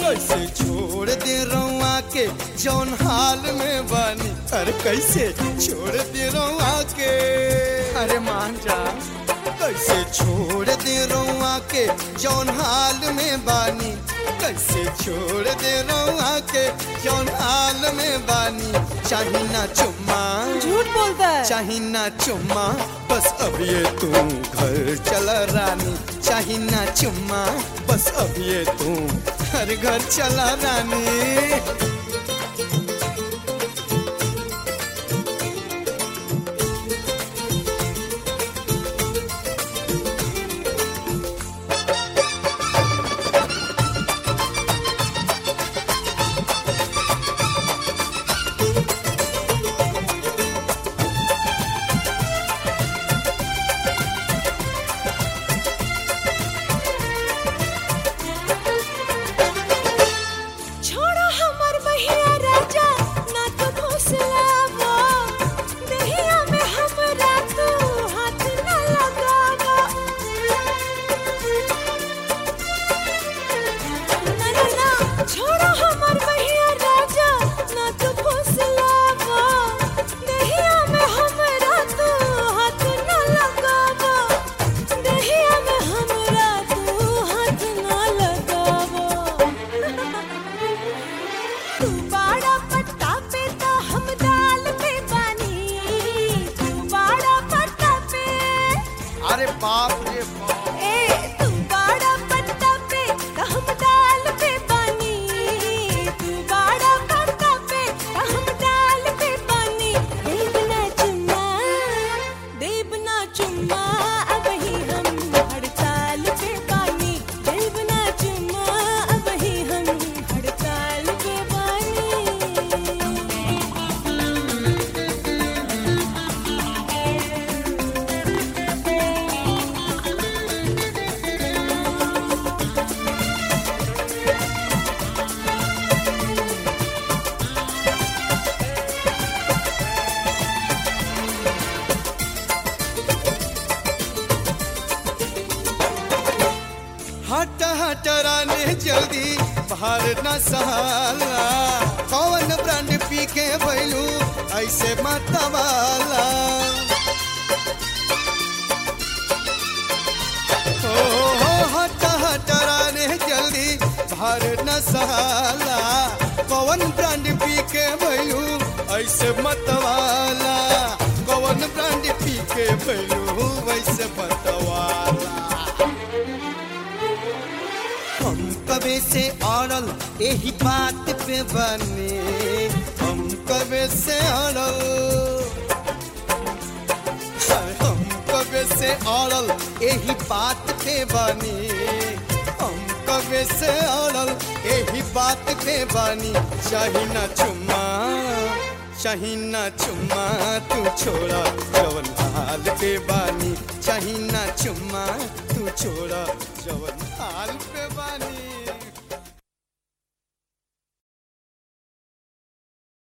कैसे छोड़ दे रउआ के जौन हाल में बानी अरे कैसे छोड़ दे रउआ के अरे मान जा कैसे छोड़ दे रउआ के जौन हाल में बानी कैसे छोड़ दे रउआ के जौन हाल में बानी चाही ना चुम्मा झूठ बोलता है चाही ना चुम्मा बस अब ये तू घर चला रानी चाही ना चुम्मा बस अब ये तू हर घर चला रानी छोड़ो हमर बहिया राजा ना तो फुसलावा दहिया में हमरा तू हाथ ना लगावा ना ना ना छोड़ो हमर बहिया राजा ना तो फुसलावा दहिया में हमरा तू हाथ ना लगावा दहिया में हमरा तू हाथ ना लगावा तू बाड़ा पट्टा पे तो हम दाल पे बानी तू बाड़ा पट्टा पे अरे बाप रे बाप ए तू बाड़ा पट्टा पे तो हम दाल पे बानी तू बाड़ा पट्टा पे तो हम दाल पे बानी देव ना चुम्मा देव ना चुम्मा अब ही हम हड़ताल पे बानी देव ना चुम्मा अब ही हम हड़ताल पे बानी हट हट राने जल्दी बाहर न सहाला कौन ब्रांड पी के भैलू ऐसे मतवाला हो हो हट हट राने जल्दी बाहर न सहाला कौन ब्रांड पी के भैलू ऐसे मतवाला कौन ब्रांड पी के भैलू वैसे मतवाला हम कबे से अड़ल यही बात पे बने हम कबे से अड़ल हाय, हम कबे से अड़ल यही बात पे बने हम कबे से अड़ल यही बात पे बनी चाही ना चुम्मा चाही ना चुम्मा तू छोड़ा जवन हाल पे बानी चाही ना चुम्मा तू छोड़ा जवन हाल पे बानी